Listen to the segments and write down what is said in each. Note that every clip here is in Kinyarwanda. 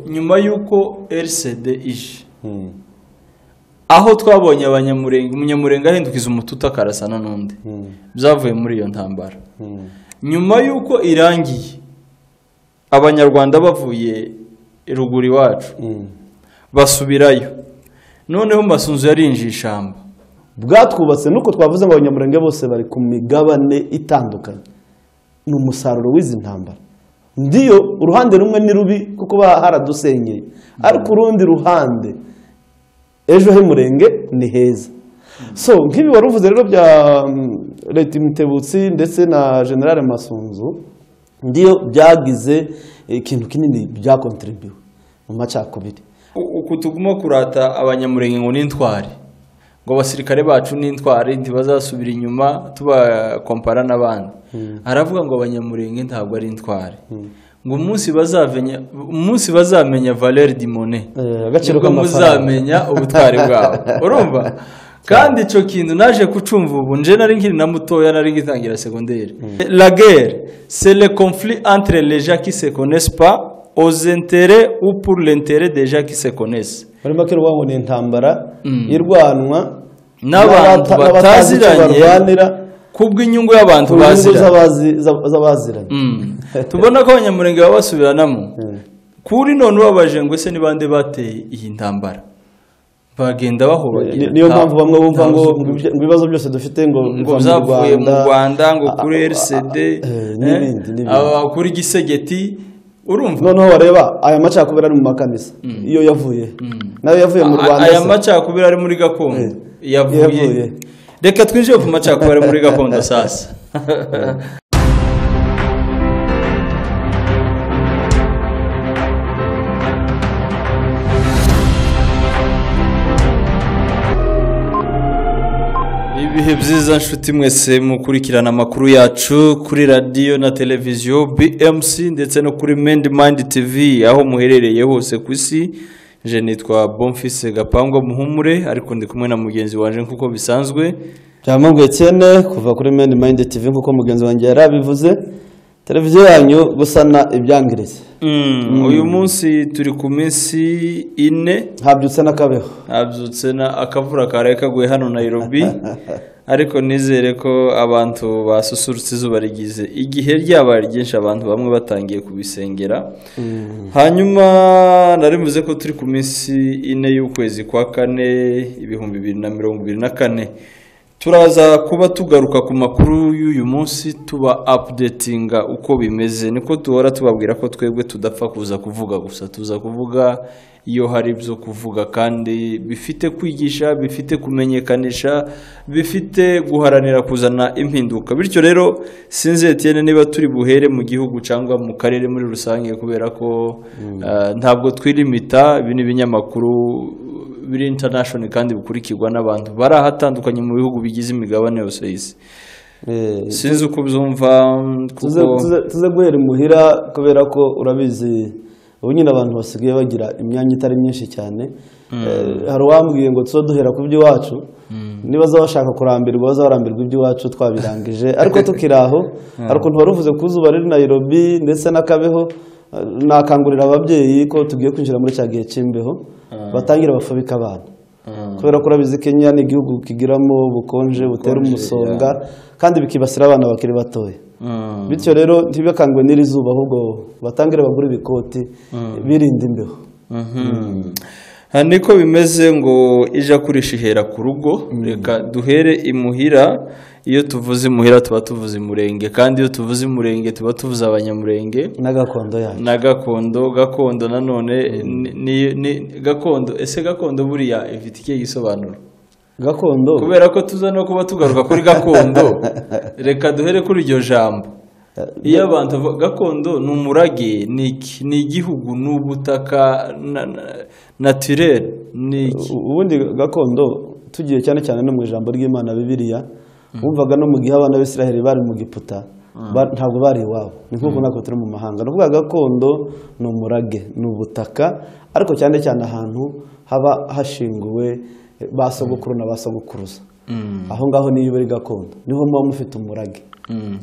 nyuma y'uko rcd ije aho twabonye abanyamurenge umunyamurenge ahindukiza umututa akarasana n'undi byavuye muri iyo ntambara nyuma y'uko irangiye abanyarwanda bavuye ruguru iwacu basubirayo noneho masunzu yarinjiye ishamba bwatwubatse nuko twavuze ngo abanyamurenge bose bari ku migabane itandukanye ni umusaruro w'izi ntambara ndiyo uruhande rumwe ni rubi kuko ba haradusenyeye ariko urundi ruhande ejo h'umurenge ni heza so nk'ibi wari uvuze rero bya mm, leta imitebutsi ndetse na generale masunzu ndiyo byagize eh, ikintu kinini byakontribuwe mu macakubiri U- uku tuguma kurata abanyamurenge ngo n'intwari ngo abasirikare bacu n'intwari ntibazasubira inyuma tubakompara n'abandi aravuga ngo abanyamurenge ntabwo ari intwari ngo umunsi bazamenya umunsi bazamenya Valère Dimone Eh, agaciro nibwo k'amafaranga. muzamenya ubutwari bwabo urumva kandi icyo kintu naje kucumva ubu nje nari nkiri na mutoya nari ngitangira segonderi la guerre c'est le conflit entre les gens qui se connaissent pas aux intérêts ou pour l'intérêt des gens qui se connaissent muri make rwango ni intambara irwanwa n'abantu n'abata- n'abatazi icyo bataziranye barwanira kubw'inyungu y'abantu ku nyungu baziranye z'abazi- z'ab- z'abaziranye Mm. tubona ko abanyamurenge baba basubiranamo kuri none ubabaje ngo ese ni bande bateye iyi ntambara bagenda Ni- bahobagera niyo mpamvu bamwe bumva ngo nta- ngo ibyo- ngo ibibazo byose dufite ngo ngo biva mu byavuye mu rwanda ngo Ah, ah, kuri ah, rcd eh, n'ibindi eh, n'ibindi. aba kuri gisegeti urumva noneho wareba aya macakubiri ari mu makanisa iyo yavuye nayo yavuye mu A- rwanda aya se. macakubiri ari muri gakondo Eh, yavuye. yavuye reka twinjire ku macakubiri ari muri gakondo sasa ibihe byiza nshuti mwese mukurikirana amakuru yacu kuri radiyo na televiziyo bmc ndetse no kuri mendi mandi tv aho muherereye hose ku isi je nitwa bonfise gapangwa muhumure ariko ndi kumwe na mugenzi wanjye nk'uko bisanzwe byamubwiye cyene kuva kuri mani mayindi tv nk'uko mugenzi wanjye yari abivuze televiziyo yanyu gusana ibyangiriza Mm, uyu munsi turi ku minsi ine habyutse n'akabeho habyutse na akavura karaye kaguye hano Nairobi ariko nizere ko abantu basusurutse izuba rigize igihe ryabaye ryinshi abantu bamwe batangiye kubisengera hanyuma narimuze ko turi ku minsi ine y'ukwezi kwa kane ibihumbi bibiri na mirongo ibiri na kane turaza kuba tugaruka ku makuru y'uyu munsi tuba apudetinga uko bimeze niko duhora tubabwira ko twebwe tudapfa kuza kuvuga gusa tuza kuvuga iyo hari ibyo kuvuga kandi bifite kwigisha bifite kumenyekanisha bifite guharanira kuzana impinduka bityo rero sinzi Etienne niba turi buhere mu gihugu cyangwa mu karere muri rusange kubera ko ah, ntabwo twilimita ibi ni ibinyamakuru biri international kandi bikurikirwa n'abantu bari ahatandukanye mu bihugu bigize imigabane yose y'isi Eh, sinzi uko ubyumva tuze, kuko tuze, tuze guhera imuhira kubera ko urabizi ubu nyine abantu basigaye bagira imyanya itari myinshi cyane Eh, hari uwambwiye ngo tuze duhera ku by'iwacu niba baza bashaka kurambirwa baza barambirwa iby'iwacu twabirangije ariko tukiri aho hari ukuntu wari uvuze ku zuba riri Nairobi ndetse n'akabeho eh, nakangurira ababyeyi ko tugiye kwinjira muri cya gihe cy'imbeho batangira bafubika abana kubera ko urabizi kenya ni igihugu kigiramo ubukonje butera umusonga kandi bikibasira abana bakiri batoya Mm. bityo rero ntibikangwe n'iri zuba ahubwo batangire bagure ibikoti birinda imbeho aha niko bimeze ngo ijya kurisha ihera ku rugo reka duhere imuhira iyo tuvuze imuhira tuba tuvuze umurenge kandi iyo tuvuze umurenge tuba tuvuze abanyamurenge na gakondo yayo na gakondo gakondo nanone ni- ni- ni- gakondo ese gakondo buriya ifite ikihe gisobanuro gakondo kubera ko tuza no kuba tugaruka kuri gakondo reka duhere kuri iryo jambo iyo abantu bavuga- gakondo ni umurage ni iki? ni igihugu ni ubutaka na- na- naturel ni iki U- ubundi gakondo tugiye cyane cyane no mu ijambo ry'imana bibiliya wumvaga no mu gihe abana b'isiraheli bari mu giputa ba- ntabwo bari iwabo ni nk'uko natwe turi mu mahanga ni ukuvuga gakondo ni umurage ni ubutaka ariko cyane cyane ahantu haba hashinguwe eh, ba sogokuru na ba sogokuruza aho ngaho niyo uba ari gakondo niho muba mufite umurage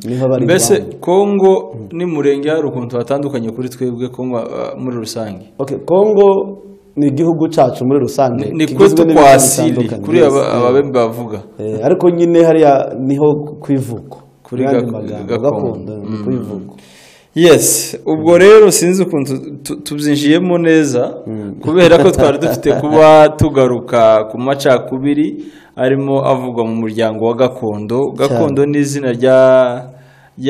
niho bari mbese iwabo. kongo n'umurenge hari ukuntu hatandukanye kuri twebwe kongo ah, muri rusange Okay, Kongo ni igihugu cyacu muri rusange ni kigizwe kuri twe n'ibihugu twasili bitandukanye. kuri Yes, aba- yeah. ababembe bavuga Eh, ariko nyine hariya niho kwivuko Kuri Mu yandi gak- magambo, gakondo. gakondo ni kwivuko yes ubwo rero sinzi ukuntu tu- tu- tubyinjiyemo neza kubera ko twari dufite kuba tugaruka ku macakubiri arimo avugwa mu muryango wa gakondo gakondo ni izina rya-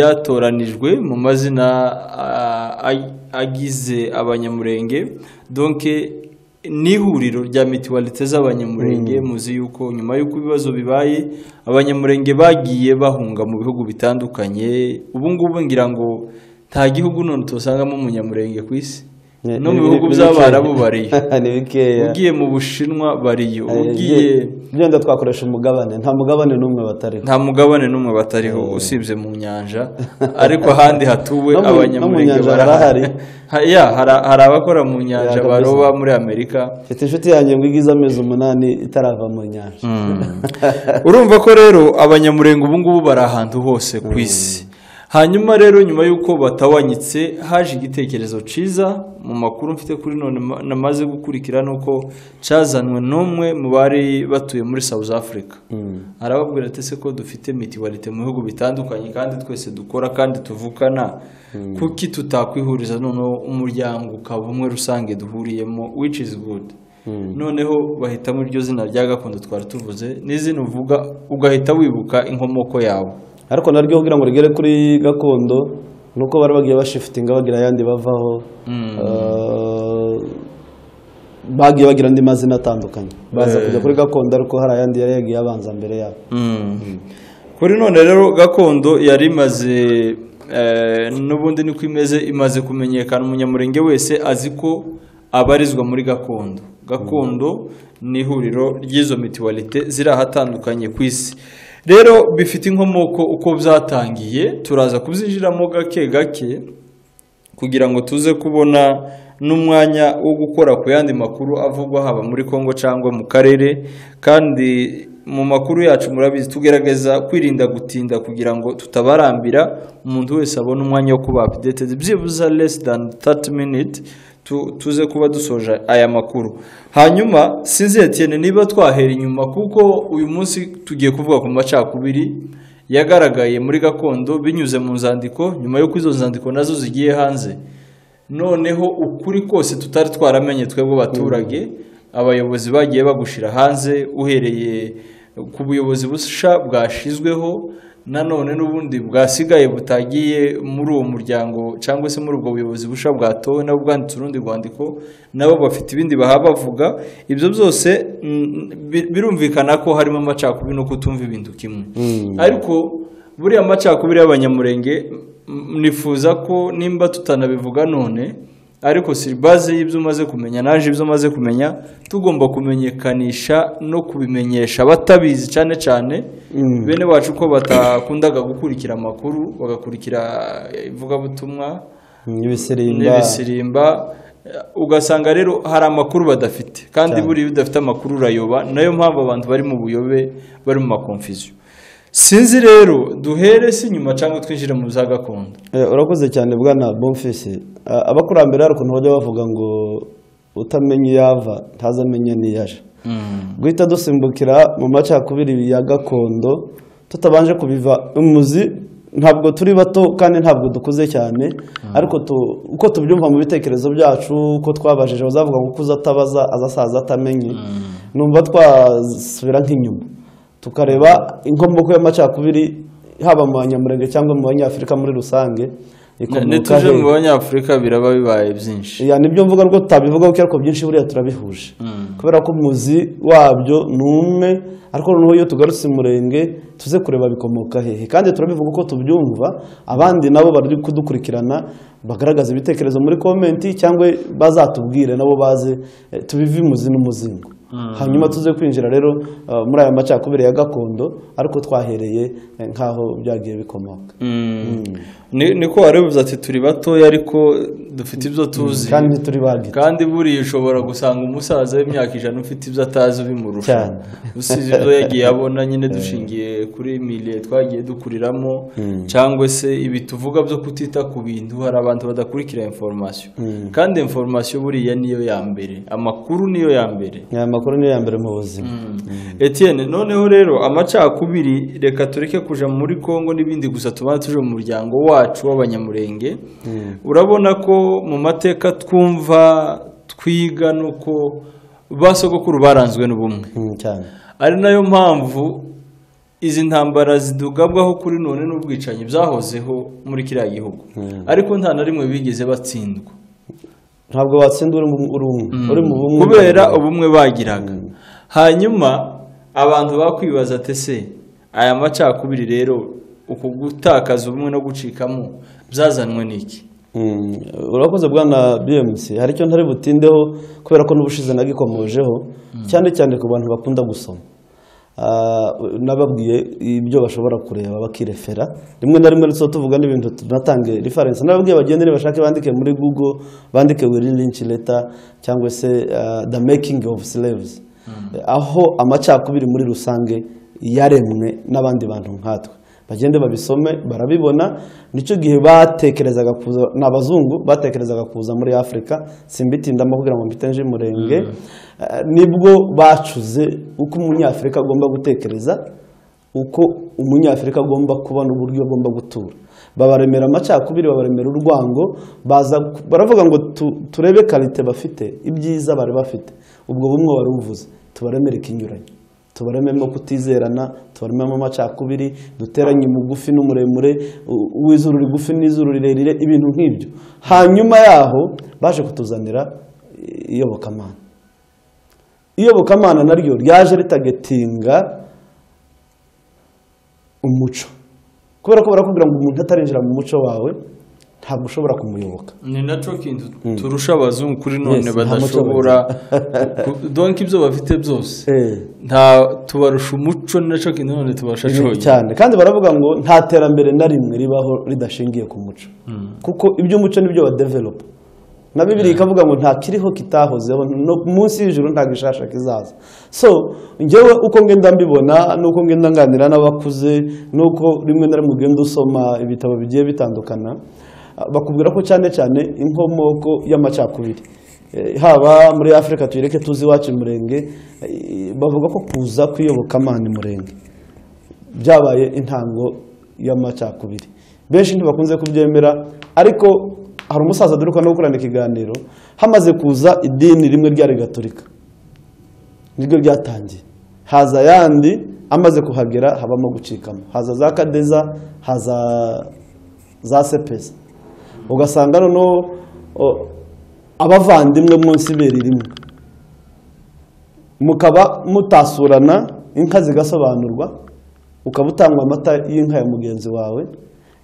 ryatoranijwe mu mazina ah, ag- agize abanyamurenge donke ni ihuriro rya mituwalite z'abanyamurenge muzi yuko nyuma y'uko ibibazo bibaye abanyamurenge bagiye bahunga mu bihugu bitandukanye ubu ngubu ngira ngo nta gihugu none utosangamo umunyamurenge ku isi Ni- no mu ni- bihugu ni- ni by'abarabu bikeya. bariyo ni bikeya ugiye mu bushinwa bariyo Eh, ugiye byenda twakoresha umugabane nta mugabane n'umwe batariho nta mugabane n'umwe batariho usibye mu nyanja ariko ahandi hatuwe No mu- no mu abanyamurenge nyanja barahari barahari. Ha- ya, hari hari abakora mu nyanja kabisa. baroba muri amerika mfite inshuti yanjye ngo igize amezi umunani itarava mu nyanja urumva ko rero abanyamurenge ubu ngubu bari ahantu hose ku isi hanyuma rero nyuma y'uko batawanyitse haje igitekerezo cyiza mu makuru mfite kuri none ma- namaze gukurikira ni uko cyazanwe n'umwe mu bari batuye muri South Africa arababwira ati se ko dufite mitiwalite mu bihugu bitandukanye kandi twese dukora kandi tuvukana kuki tutakwihuriza noneho umuryango ukaba umwe rusange duhuriyemo which is good noneho bahitamo iryo zina rya gakondo twari tuvuze n'izina uvuga ugahita wibuka inkomoko yawe ariko naryo kugira ngo rigere kuri gakondo nuko bari bagiye bashifitinga bagira ayandi bavaho Eh, bagiye bagira andi mazina atandukanye baza kujya kuri gakondo ariko hari ayandi yari yagiye abanza mbere yabo kuri none rero gakondo yari imaze eh, n'ubundi niko imeze imaze kumenyekana umunyamurenge wese azi ko abarizwa muri gakondo gakondo ni ihuriro ry'izo mituwalite ziri ahatandukanye ku isi rero bifite inkomoko uko byatangiye turaza kubyinjiramo gake gake kugira ngo tuze kubona n'umwanya wo gukora ku yandi makuru avugwa haba muri Kongo cyangwa mu karere kandi mu makuru yacu murabizi tugerageza kwirinda gutinda kugira ngo tutabarambira umuntu wese abone umwanya wo kuba updated byibuze less than 30 minutes tu- tuze kuba dusoje aya makuru hanyuma sinzi Etienne niba twahera inyuma kuko uyu munsi tugiye kuvuga ku macakubiri yagaragaye muri gakondo binyuze mu nzandiko nyuma y'uko izo nzandiko nazo zigiye hanze noneho ukuri kose tutari twaramenye twebwe baturage abayobozi bagiye bagushyira hanze uhereye ku buyobozi busha bwashyizweho nanone n'ubundi bwasigaye butagiye muri uwo muryango cyangwa se muri ubwo buyobozi busha bwatowe nabo bwanditse urundi rwandiko nabo bafite ibindi baha bavuga ibyo byose mm, bi- birumvikana ko harimo amacakubiri no kutumva ibintu kimwe ariko buriya macakubiri y'abanyamurenge m- nifuza ko nimba tutanabivuga none ariko siribaze y'ibyo umaze kumenya naje ibyo umaze kumenya tugomba kumenyekanisha no kubimenyesha abatabizi cyane cyane bene bacu ko batakundaga gukurikira amakuru bagakurikira eh, ivugabutumwa ibisirimba n'ibisirimba eh, ugasanga rero hari amakuru badafite kandi Cyane. buriya iyo udafite amakuru urayoba nayo mpamvu abantu bari mu buyobe bari mu makonfuziyo sinzi rero duhere se inyuma cyangwa twinjire mu za gakondo Eh, urakoze cyane bwana bomfisi Ah, abakurambere hari ukuntu bajya bavuga ngo utamenya iyo ava ntazamenya n'iyo aje guhita dusimbukira mu macakubiri ya gakondo tutabanje kubiva umuzi ntabwo turi bato kandi ntabwo dukuze cyane ariko tu- uko tubyumva mu bitekerezo byacu uko twabajije bazavuga ngo ukuze atabaza azasaza atamenye numva twasubira nk'inyuma tukareba inkomoko y'amacakubiri haba mu banyamurenge cyangwa mu banyafurika muri rusange ikomoka ntituje hehe mu banyafurika biraba bibaye byinshi ya nibyo mvuga rwo tutabivuga kuko ariko byinshi buriya turabihuje kubera ko umuzi wabyo ni umwe ariko noneho iyo tugarutse umurenge tuze kureba bikomoka hehe kandi turabivuga uko tubyumva abandi nabo bari kudukurikirana bagaragaza ibitekerezo muri komenti cyangwa bazatubwire nabo baze eh, tubive imuzi n'umuzingo hanyuma tuze kwinjira rero eh, muri aya macakubiri ya gakondo ariko twahereye eh, nk'aho byagiye bikomoka Mm. Ni- niko wari ubivuze ati turi batoya ariko dufite ibyo tuzi kandi ntituri bagita kandi buriya ushobora gusanga umusaza w'imyaka ijana ufite ibyo atazi ubimurusha Cyane. usize ibyo yagiye abona nyine dushingiye kuri miliye twagiye dukuriramo cyangwa se ibi tuvuga byo kutita ku bintu hari abantu badakurikira inforomasiyo kandi inforomasiyo buriya niyo ya mbere amakuru niyo ya mbere aya makuru niyo ya mbere mu buzima Etienne noneho rero amacakubiri reka tureke kuja muri Kongo n'ibindi gusa tubana tuje mu muryango wacu w'abanyamurenge urabona ko mu mateka twumva twiga nuko basogokuru baranzwe n'ubumwe Mm, cyane ari nayo mpamvu izi ntambara zidugabwaho kuri none n'ubwicanyi byahozeho muri kiriya gihugu ariko nta na rimwe bigeze batsindwa ntabwo watsinda uri mu- uri umwe uri mu bumwe kubera ubumwe bagiraga hanyuma abantu bakwibaza ati ese aya macakubiri rero uku gutakaza ubumwe no gucikamo byazanwe n'iki Mm, urakoze bwana bmc hari icyo ntari butindeho kubera ko n'ubushize nagikomojeho cyane cyane ku bantu bakunda gusoma Ah, nababwiye ibyo bashobora kureba bakirefera rimwe na rimwe tuba tuvuga n'ibintu tunatange reference nababwiye bagende bashake bandike muri google bandike wiri lynch letter cyangwa se ah, the making of slaves aho amacakubiri muri rusange yaremwe n'abandi bantu nkatwe bagende babisome barabibona nicyo gihe batekerezaga kuza ni abazungu batekerezaga kuza muri afurika simbitindamo kugira ngo mbitenje umurenge Eh, nibwo bacuze uko umunyafurika agomba gutekereza uko umunyafurika agomba kuba n'uburyo agomba gutura babaremera amacakubiri babaremera urwango baza baravuga ngo tu- turebe karite bafite ibyiza bari bafite ubwo bumwe wari ubuvuze tubaremere ikinyuranye tubarememo kutizerana tubarememo amacakubiri duteranye umugufi n'umuremure u- uw'izuru rigufi n'izuru rirerire ibintu nk'ibyo hanyuma yaho baje kutuzanira i- iyobokamana iyobokamana naryo ryaje ritagetinga umuco kubera ko barakubwira ngo umuntu atarinjira mu muco wawe ntabwo ushobora kumuyoboka ni nacyo kintu turusha abazungu kuri none Yes, nta muco badashobora donka ibyo bafite byose Eh. nta tubarusha umuco ni nacyo kintu none tubasha Ni cyonyine cyane kandi baravuga ngo nta terambere na rimwe ribaho ridashingiye ku muco kuko iby'umuco nibyo badevelopa na bibiri ikavuga ngo nta kiriho kitahozeho no munsi y'ijuru nta gishasha kizaza so njyewe uko ngenda mbibona n'uko ngenda nganira n'abakuze n'uko rimwe na rimwe ugenda usoma ibitabo bigiye bitandukana ah, bakubwira ko cyane cyane inkomoko y'amacakubiri Eh, haba muri afurika tuyireke tuzi iwacu umurenge eh, bavuga ko kuza kw'iyobokamana umurenge byabaye intango y'amacakubiri benshi ntibakunze kubyemera ariko hari umusaza duruka no gukorana ikiganiro hamaze kuza idini rimwe ryari gaturika niryo ryatangiye haza ayandi amaze kuhagera habamo gucikamo haza za kadeza haza za sepeza ugasanga noneho o, abavandimwe munsi ibere rimwe mukaba mutasurana inka zigasobanurwa ukaba utangwa amata y'inka ya mugenzi wawe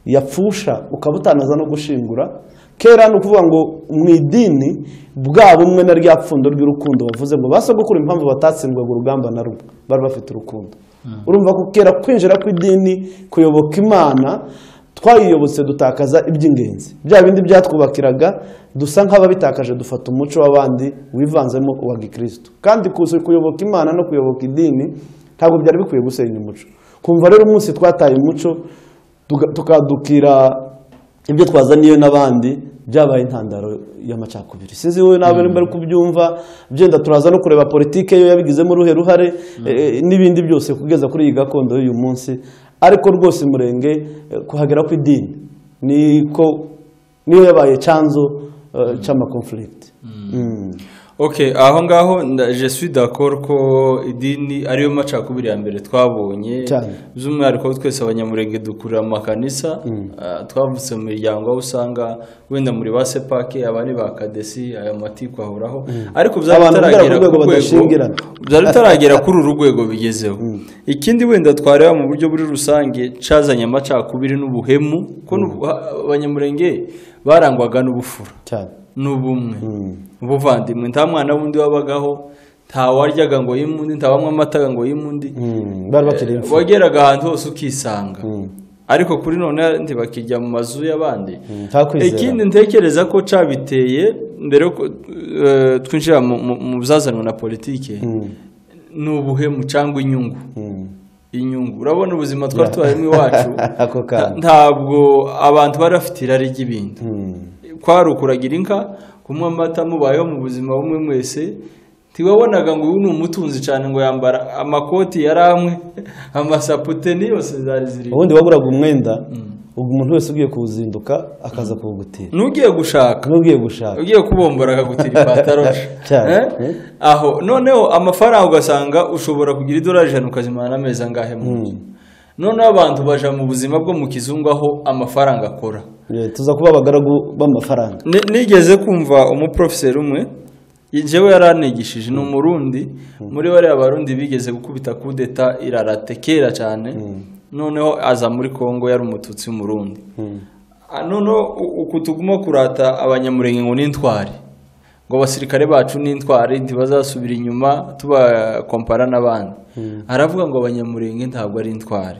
yapfusha ukaba utanaza no gushingura kera ni ukuvuga ngo mu idini bwa bumwe na rya pfundo ry'urukundo bavuze ngo basogokuru impamvu batatsindwaga urugamba na rumwe bari bafite urukundo urumva ko kera kwinjira kw'idini kuyoboka imana twayiyobotse dutakaza iby'ingenzi bya bindi byatwubakiraga dusa nk'ababitakaje dufata umuco w'abandi wivanzemo uwa gikristo kandi kuza kuyoboka imana no kuyoboka idini ntabwo byari bikwiye gusenya umuco kumva rero umunsi twataye umuco tuga- tukadukira ibyo twazaniye n'abandi byabaye intandaro y'amacakubiri sinzi wowe nawe nimba ari kubyumva byenda turaza no kureba politike yo yabigizemo uruhe ruhare eh, n'ibindi byose kugeza kuri iyi gakondo y'uyu munsi ariko rwose umurenge eh, kuhagera kw'idini niko niyo yabaye cyanzo eh, c'amakonflict Mm. ok aho ngaho nda- je suis d'accord ko idini ariyo macakubiri ya mbere twabonye Cyane. by'umwihariko twese abanyamurenge dukurira mu makanisa ah, twavutse mu miryango aho usanga wenda muri ba sepake abari ba kadesi aya matiku ahoraho ariko byari Abantu bigera ku bitaragera rwego ku rwego badashingirana. byari bitaragera kuri uru rwego bigezeho ikindi wenda twareba mu buryo muri rusange cazanye amacakubiri n'ubuhemu ko n'ubu- ha- abanyamurenge barangwaga n'ubufura cyane n'ubumwe ubuvandimwe nta mwana wundi wabagaho nta waryaga ngo yimundi nta wanywa amata ngo yimundi Mm. bari bakiri imfura wageraga ahantu hose ukisanga ariko kuri none bakijya mu mazu y'abandi ntakwizera. ikindi ntekereza ko cabiteye mbere yo ku- eh, twinjira mu- mu- mu byazanwa na politiki ni ubuhemu cyangwa inyungu inyungu urabona ubuzima twari tubayemo iwacu Ako kana. ntabwo abantu bari bafite irari ry'ibintu kwari ukuragira inka kunywa amata mubayeho mu buzima bumwe mwese ntiwabonaga ngo uyu ni umutunzi cyane ngo yambara amakoti yari amwe amasapute niyose zari ziri ubundi waguraga umwenda ubwo umuntu wese ugiye kuwuzinduka akaza kuwugutira n'ugiye gushaka n'ugiye gushaka ugiye kubombora akagutira ipantaro Cyane. Eh? aho noneho amafaranga ugasanga ushobora kugira idolari ijana ukazimana amezi angahe mu nzu noneho abantu baja mu buzima bwo mu kizungu aho amafaranga akora Eh, tuza kuba abagaragu b'amafaranga Ni- nigeze kumva umuprofeseri umwe yewe yaranigishije ni umurundi muri bariya barundi bigeze gukubita kudeta irarate kera cyane noneho aza muri kongo yari umututsi w'umurundi Ah, noneho u- uku tuguma kurata abanyamurenge ngo n'intwari ngo abasirikare bacu n'intwari ntibazasubira inyuma tubakompara n'abandi aravuga ngo abanyamurenge ntabwo ari intwari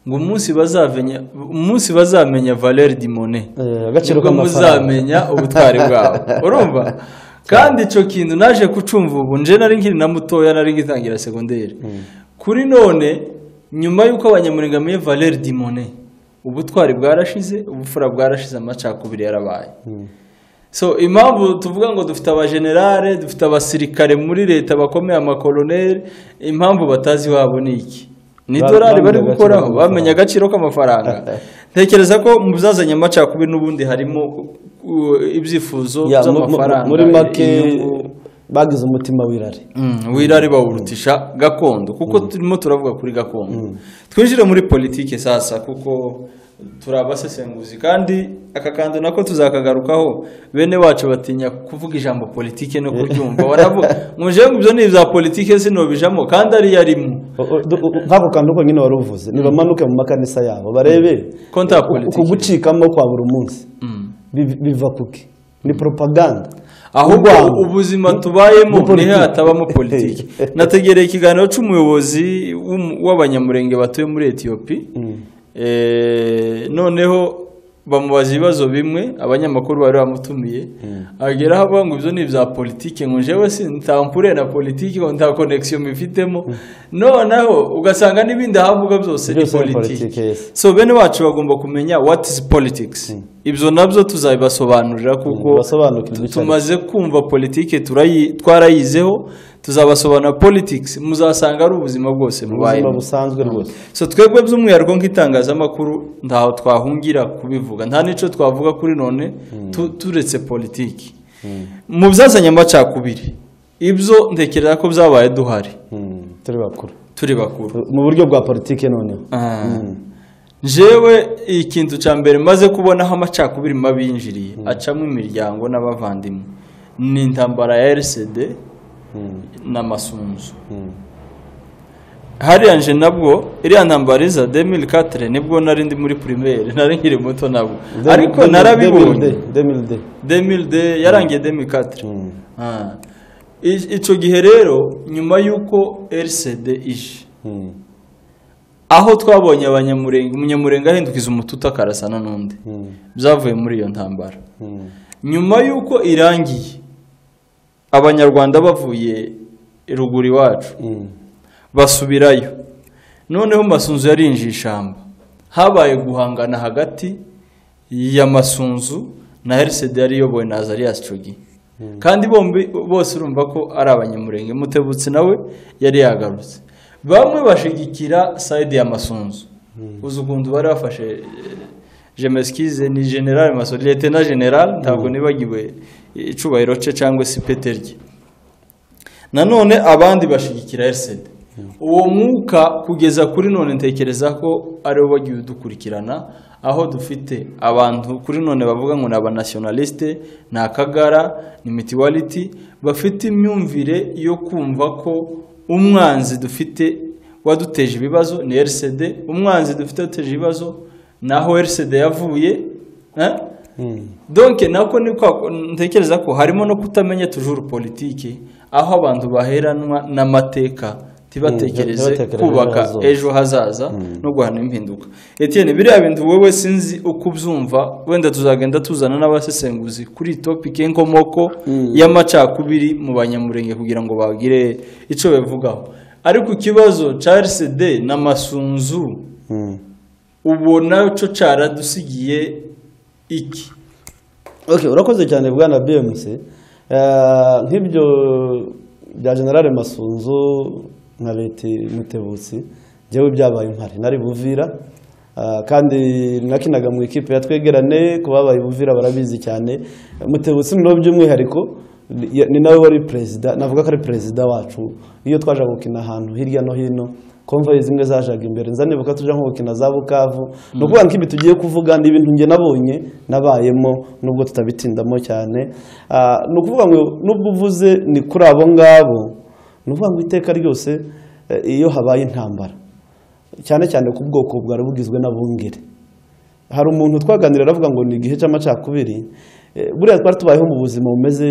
ngo umunsi bazamenya umunsi bazamenya valeri dimone Eh, agaciro nibwo k'amafaranga. muzamenya ubutwari bwabo urumva kandi icyo kintu naje kucumva ubu nje nari nkiri na mutoya nari ngitangira segonderi kuri none nyuma y'uko abanyamurenge bamenye valeri dimone ubutwari bwarashize ubupfura bwarashize amacakubiri yarabaye so impamvu tuvuga ngo dufite abajenerale dufite abasirikare muri leta bakomeye amakoloneli impamvu batazi wabo ni iki ni Ba- dorari bari bamenye gukoraho agaciro bamenye agaciro k'amafaranga ntekereza ko mu byazanye amacakubiri n'ubundi harimo uh, ibyifuzo Ya, mu- mu- by'amafaranga muri make inyungu. bagize umutima w'irari Mm, wirari bawurutisha gakondo kuko turimo turavuga kuri gakondo twinjire muri politike sasa kuko turi abasesenguzi kandi aka kantu nako tuzakagarukaho bene wacu batinya kuvuga ijambo politike no kuryumva baravuga ngo jewe ngo ibyo ni ibya politike sinobijamo kandi ari yarimo O- o- du- u- nk'ako kantu konyine wari uvuze nibamanuke mu makanisa yabo barebe Konta ya uku- politiki. uku gucikamo kwa buri munsi Mm. Biv- biva kuki ni propaganda ahubwo Urwango. ubuzima Ni- ni tubayemo niho politiki. hatabamo politiki nategereye ikiganiro cy'umuyobozi w'um- w'abanyamurenge batuye muri etiyopi Eh, noneho bamubaza ibibazo bimwe abanyamakuru bari bamutumiye ageraho avuga ngo ibyo ni ibya politiki ngo jewe sintampure na politiki ngo nta konegisiyo mubifitemo noneho ugasanga n'ibindi ahavuga byose ni Byose ni politiki politiki, yes. so bene wacu bagomba kumenya what is politics ibyo nabyo tuzabibasobanurira Mm, kuko basobanukirwe tu- icyo tumaze kumva politike turayi- twarayizeho tuzabasobanura politics muzasanga ari ubuzima bwose ubuzima mubayemo busanzwe rwose so twebwe by'umwihariko nk'itangazamakuru ntaho twahungira kubivuga nta n'icyo twavuga kuri none tu- turetse politiki mu byazanye amacakubiri ibyo ntekereza ko byabaye duhari Mm, turi bakuru turi bakuru mu buryo bwa politiki noneho Ah. jewe ikintu cya mbere maze kubonaho amacakubiri mabi yinjiriye acamo imiryango n'abavandimwe ni intambara ya rcd n'amasunzu hariya nje nabwo iriya ntambara iza demiri katire nibwo nari ndi muri pirimeri nari nkiri muto nabwo ariko narabibonye demilde demiri de yarangiye demiri katire Ah. I- icyo gihe rero nyuma y'uko rcd ije aho twabonye abanyamurenge umunyamurenge ahindukiza umututa akarasana n'undi byavuye muri iyo ntambara nyuma y'uko irangiye abanyarwanda bavuye ruguru iwacu basubirayo noneho masunzu yarinjiye ishyamba habaye guhangana hagati ya masunzu na rcd yari iyobowe na azarias cogi kandi bombi bose urumva ko ari abanyamurenge mutebutsi nawe yari yagarutse bamwe bashigikira sayidi ya masunzu uzi ukuntu bari bafashe eh, jemeskize ni general masunzu letena general ntabwo nibagiwe icubahiro ce cyangwa se ipete rye nanone abandi bashigikira rcd uwo mwuka kugeza kuri none ntekereza ko ariwo bagiye udukurikirana aho dufite abantu kuri none bavuga ngo ni abanationaliste ni akagara ni mitiwaliti bafite imyumvire yo kumva ko umwanzi dufite waduteje ibibazo ni rcd umwanzi dufite waduteje ibibazo ni aho rcd yavuye eh? donke nako ni kwa ntekereza ko harimo no kutamenya tujuru politiki aho abantu baheranwa n'amateka ntibatekereze ntibatekereze kubaka ejo hazaza. ejo hazaza no guhana impinduka etiyeni biriya bintu wowe sinzi uko ubyumva wenda tuzagenda tuzana n'abasesenguzi kuri iyi topiki y'inkomoko y'amacakubiri mu banyamurenge kugira ngo bagire icyo babivugaho ariko ikibazo Charles de ni amasunzu ubona cyo cyaradusigiye iki Ok, urakoze cyane bwana bmc Eh, nk'ibyo bya generale masunzu nka leti mutebutsi njyewe byabaye impari nari buvira eh, kandi nakinaga mu ikipe yatwegerane ku babaye buvira barabizi cyane mutebutsi noneho by'umwihariko ni- ni nawe wari perezida navuga ko ari perezida wacu iyo twaje gukina ahantu hirya no hino komvayi zimwe zajaga imbere nza nibuka tujya nko gukina za bukavu ni ukuvuga ngo ibi tugiye kuvuga ni ibintu njye nabonye nabayemo nubwo tutabitindamo cyane Ah, ni ukuvuga ngo nubwo uvuze ni kuri abo ngabo ni ukuvuga ngo iteka ryose eh, iyo habaye intambara cyane cyane ku bwoko bwari bugizwe n'abungeri hari umuntu twaganira aravuga ngo ni igihe cy'amacakubiri Eh, buriya twari tubayeho mu buzima bumeze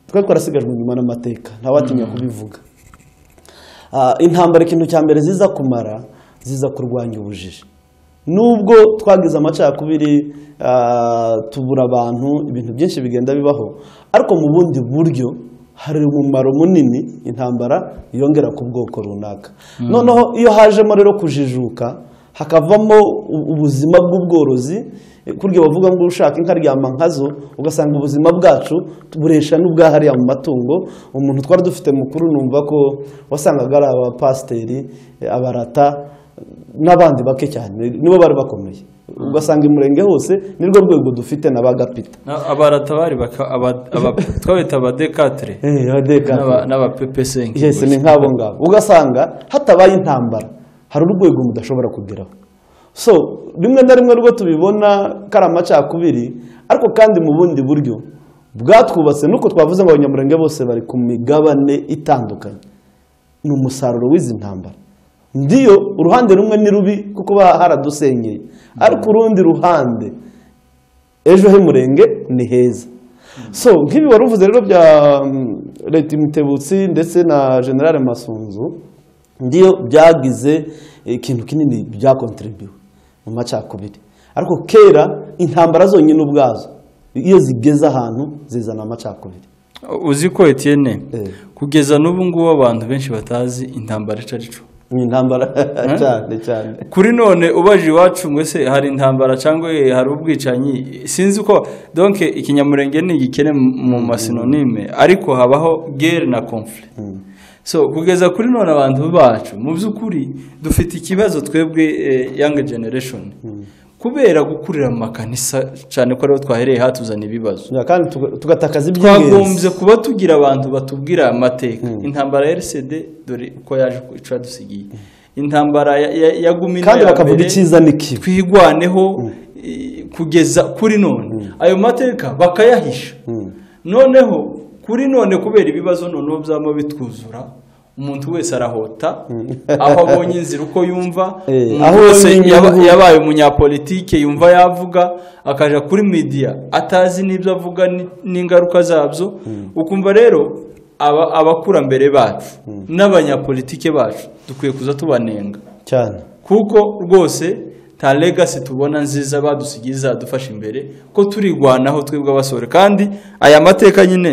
twari twarasigajwe inyuma n'amateka ntawatinya kubivuga Ah, intambara ikintu cya mbere ziza kumara ziza kurwanya ubujiji nubwo twagize amacakubiri ah, tubura abantu ibintu byinshi bigenda bibaho ariko mu bundi buryo hari umumaro munini intambara yongera ku bwoko runaka noneho iyo hajemo rero kujijuka hakavamo u- ubuzima bw'ubworozi eh, kurya bavuga ngo ushaka inka aryama nkazo ugasanga ubuzima bwacu buresha n'ubwahariya mu matungo umuntu twari dufite mukuru numva ko wasangaga ari abapasiteri eh, abarata n'abandi bake cyane nibo bari bakomeye ugasanga umurenge hose nirwo rwego dufite na ba gapita Na- abarata bari baka- aba- aba- twabita abadekatire Eh, abadekatire. N'aba- n'abapepesengi Yes, ni nk'abo ngabo ugasanga hatabaye intambara hari urwego mudashobora kugeraho so rimwe na rimwe rwo tubibona ko ari amacakubiri ariko kandi mu bundi buryo bwatwubatse nuko twavuze ngo abanyamurenge bose bari ku migabane itandukanye ni umusaruro w'izi ntambara ndiyo uruhande rumwe ni rubi kuko ba- haradusenyeye ariko urundi ruhande ejo h'umurenge ni heza so nk'ibi wari uvuze rero bya mm, leta mutebutsi ndetse na generale masunzu ndiyo byagize ikintu kinini byakontribuwe mu macakubiri ariko kera intambara zonyine ubwazo iyo zigeze ahantu zizana amacakubiri uzi ko etiyene Eh. kugeza n'ubu ngubu abantu benshi batazi intambara ico ari co ni intambara cyane cyane kuri none ubaje iwacu ngo ese hari intambara cyangwa eh, hari ubwicanyi sinzi ko donke ikinyamurenge ni igikene mu- mu masinonime ariko habaho gere na conflict so kugeza kuri none abantu bacu mu by'ukuri dufite ikibazo twebwe yanga generation kubera gukurira mu makanisa cyane ko ariho twahereye hatuzana ibibazo kandi tuga- tugatakaza iby'ingenzi twagombye kuba tugira abantu batubwira aya mateka intambara ya rcd dore uko yaje ku- ico yadusigiye intambara ya- ya- ya gumi kandi n'aya bakavuga mbere, icyiza n'ikibi twigwaneho i- kugeza kuri none ayo mateka bakayahisha noneho kuri none kubera ibibazo noneho byaba bitwuzura umuntu wese arahota aho abonye inzira uko yumva Eh, umuntu aho wese abonye yaba- inyungu. yabaye umunyapolitike yumva yavuga akaja kuri media atazi n'ibyo avuga ni- n'ingaruka zabyo ukumva rero aba- abakurambere bacu n'abanyapolitike bacu dukwiye kuza tubanenga cyane kuko rwose nta legasi tubona nziza badusigiye izadufasha imbere ko turigwanaho twebwe abasore kandi aya mateka nyine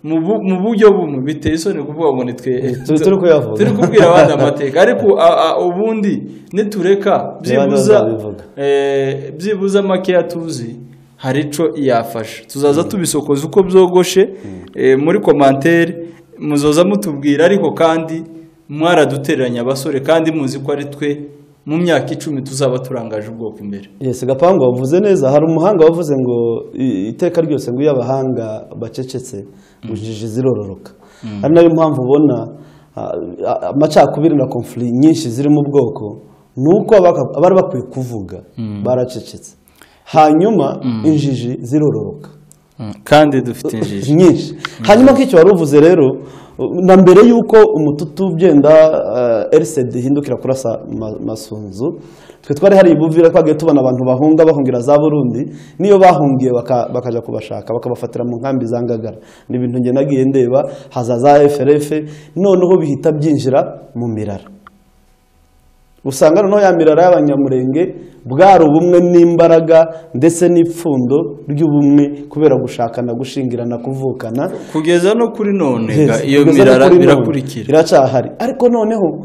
mu bu- mu buryo bumwe biteye isoni kuvuga ngo nitwe turi- turi kuyavuga. turi kubwira abandi amateka ariko a- a- ubundi nitureka byibuza bazabivuga. eh, byibuze makeya tuzi hari ico yafasha tuzaza tubisokoza uko byogoshe eh, muri komantere muzoza mutubwira ariko kandi mwaradutereranya abasore kandi muzi ko ari twe mu myaka icumi tuzaba turangaje ubwoko imbere Yes, gapangu wavuze neza hari umuhanga wavuze ngo i- iteka ryose ngo iyo abahanga bacecetse bujiji zirororoka ari nayo mpamvu ubona ah, ah, amacakubiri na konfuri nyinshi ziri mu bwoko ni uko abaka- abari bakwiye kuvuga baracecetse hanyuma injiji zirororoka kandi dufite injiji nyinshi hanyuma nk'icyo wari uvuze rero na mbere y'uko umututu ugenda erisedi ihindukira kurasa masunzu twe twari hari ibuvira twagiye tubona abantu bahunga bahungira za burundi niyo bahungiye bakajya kubashaka bakabafatira mu nkambi za ngagara ni ibintu njye nagiye ndeba haza za eferefe noneho bihita byinjira mu mirara usanga noneho ya mirara y'abanyamurenge bwari ubumwe n'imbaraga ndetse n'ipfundo ry'ubumwe kubera gushakana gushingirana kuvukana kugeza no kuri none iyo mirara birakurikira iracyahari ariko noneho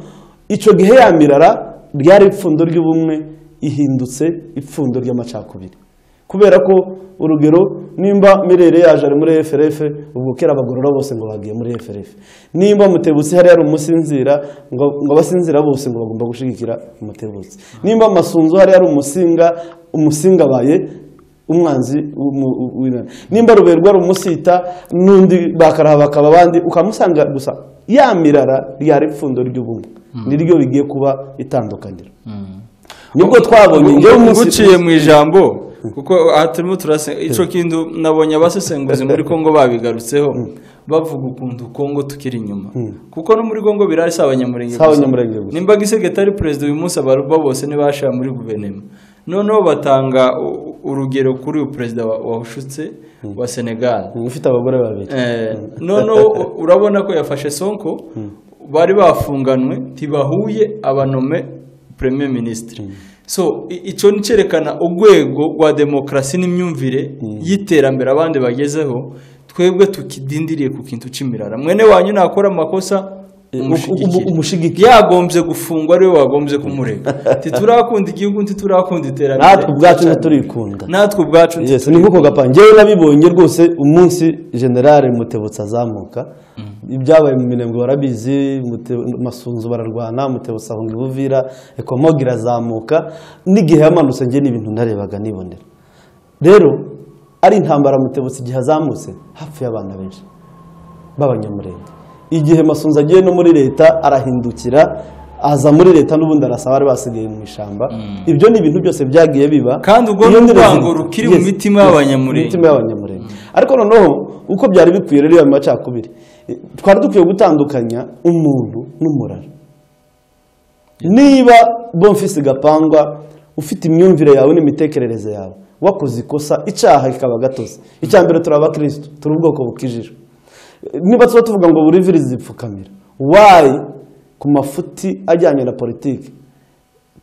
icyo gihe ya mirara ryari ipfundo ry'ubumwe ihindutse ipfundo ry'amacakubiri kubera ko urugero nimba mirere yaje ari muri FRF ubwo kera abagorora bose ngo bagiye muri FRF nimba mutebutsi hari hari umusinzira ngo ngo abasinzira bose ngo bagomba gushigikira umutebutsi nimba masunzu hari hari umusinga umusinga abaye umwanzi nimba ruberwa rumusita n'undi bakaraha bakaba abandi ukamusanga gusa ya mirara ryari ipfundo ry'ubumwe niryo bigiye kuba itandukaniro nibwo twabonye ngewe uguciye mu ijambo kuko aha turimo turasenga icyo kintu nabonye abasesenguzi muri congo babigarutseho bavuga ukuntu congo tukiri inyuma kuko no muri congo birari si abanyamurenge gusa nimba gisegetari perezida uyu munsi abaruba bose ntibashira muri guverinoma noneho batanga urugero kuri uyu perezida wawushutse wa senegal ufite abagore babiri noneho urabona ko yafashe sonko bari bafunganwe ntibahuye abanome premier minisitiri so icyo ni cyerekana urwego rwa demokarasi n'imyumvire y'iterambere abandi bagezeho twebwe tukidindiriye ku kintu cy'imirara mwene wanyu nakora amakosa umushigiki yagombye gufungwa ariwe wagombye kumurega titurakunda igihugu ntiturakunda iterambere natwe ubwacu ntiturikunda natwe ubwacu ni nk'uko gapanga ngewe nabibonye rwose umunsi generale mutebutse azamuka ibyabaye mu mirenge barabizi masunzu bararwana mutebutse ahunga ibuvira ekomoga irazamuka n'igihe yamanutse ngewe n'ibintu ndarebaga nibonera rero ari intambara mutebutse igihe azamutse hapfuye abana benshi b'abanyamurenge igihe masunzu agiye no muri leta arahindukira aza muri leta n'ubundi arasaba bari basigaye mu ishyamba ibyo ni ibintu byose byagiye biba kandi ubwo ni urwango rukiri mu mitima y'abanyamurenge ariko noneho uko byari bikwiye rero mu macakubiri twari dukwiye gutandukanya umuntu n'umurara niba bomfisi gapangwa ufite imyumvire yawe n'imitekerereze yawe wakoze ikosa icyaha kikaba gatoze icya mbere turi abakirisitu turi ubwoko bukijijwe niba tuba tuvuga ngo buri viri zipfukamira wayi ku mafuti ajyanye na politiki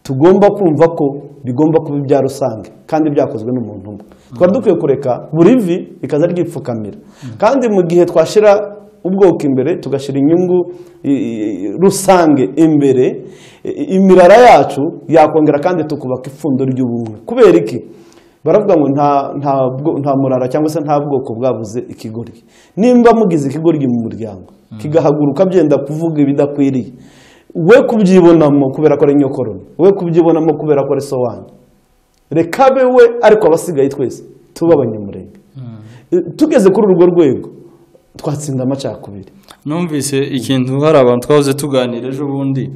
tugomba kumva ko bigomba kuba ibya rusange kandi byakozwe n'umuntu umwe twari dukwiye kureka buri vi rikaza ryipfukamira kandi mu gihe twashyira ubwoko imbere tugashyira inyungu rusange imbere imirara yacu yakongera kandi tukubaka ipfundo ry'ubumwe kubera iki baravuga ngo nta murara cyangwa se nta bwoko bwabuze ikigoryi nimba mugize ikigoryi mu muryango kigahaguruka byenda kuvuga ibidakwiriye we kubyibonamo kubera ko ari nyokoroni we kubyibonamo kubera ko ari sobanyi reka be we ariko abasigaye twese tuba abanyamurenge tugeze kuri urwo rwego twatsinda amacakubiri numvise ikintu hari abantu twahoze tuganira ejo bundi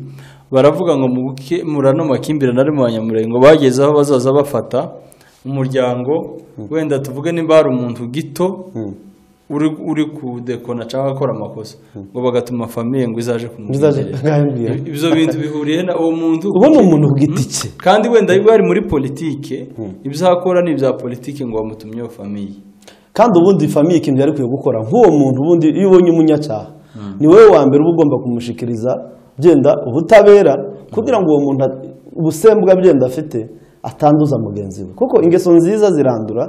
baravuga ngo murano makimbirane ari mu banyamurenge bageze aho bazaza bafata umuryango wenda tuvuge nimba hari umuntu gito uri kudekona cyangwa akora amakosa ngo bagatuma famiye ngo izaje kumubwira ibyo bintu bihuriye na uwo muntu ubona umuntu ku giti cye kandi wenda iyo ari muri politike ibyo akora ni ibya politike ngo bamutumyeho famiye kandi ubundi famiye ikintu yari kwiye gukora nk'uwo muntu ubundi iyo ubonye umunyacyaha ni wowe wa mbere uba ugomba kumushikiriza byenda ubutabera kugira ngo uwo muntu ubusembwa byenda afite atanduza mugenzi we kuko ingeso nziza zirandura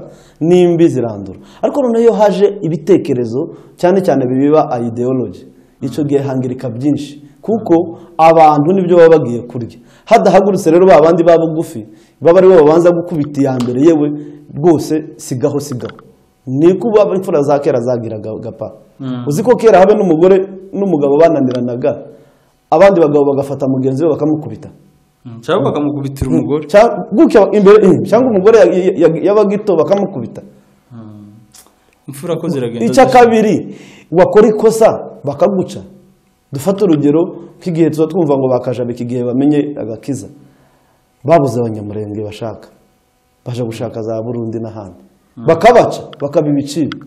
n'imbi zirandura ariko noneho iyo haje ibitekerezo cyane cyane bibiba ideology icyo gihe hangirika byinshi kuko abantu nibyo baba bagiye kurya hadahagurutse rero ba bandi ba bugufi baba ari bo babanza gukubita iya mbere yewe rwose sigaho sigaho ni kuba imfura za kera zagiraga gapa uzi ko kera habe n'umugore n'umugabo bananiranaga abandi bagabo bagafata mugenzi we bakamukubita cyangwa bakamukubitira umugore cyangwa umugore y'abagito bakamukubita imfura ko ziragenda icya kabiri wakora ikosa bakaguca dufate urugero nk'igihe tuba twumva ngo bakajaba iki gihe bamenye agakiza babuze abanyamurenge bashaka baje gushaka za burundi n'ahandi bakabaca bakaba ibiciro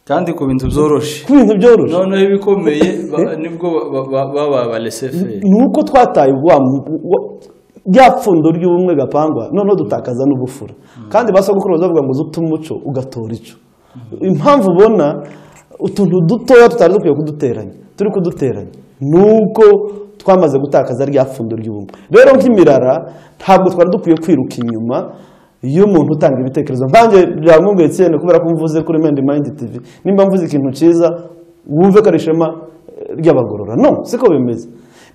kandi ku bintu byoroshye ku bintu byoroshye noneho ibikomeye ba- nibwo ba- ba- baba abareseferi ni uko twataye wa rya pfundo ry'ubumwe gapangwa noneho dutakaza n'ubufura kandi ba sogokuru bazavuga ngo uzi uta umuco ugatora ico impamvu ubona utuntu dutoya tutari dukwiye kuduteranya turi kuduteranya ni uko twamaze gutakaza rya pfundo ry'ubumwe rero nk'imirara ntabwo twari dukwiye kwiruka inyuma y'umuntu utanga ibitekerezo nkanjye byamwunguye cyane kubera ko mvuze kuri mendi mayindi tivi nimba mvuze ikintu cyiza wumve ko ari ishema ry'abagorora no siko bimeze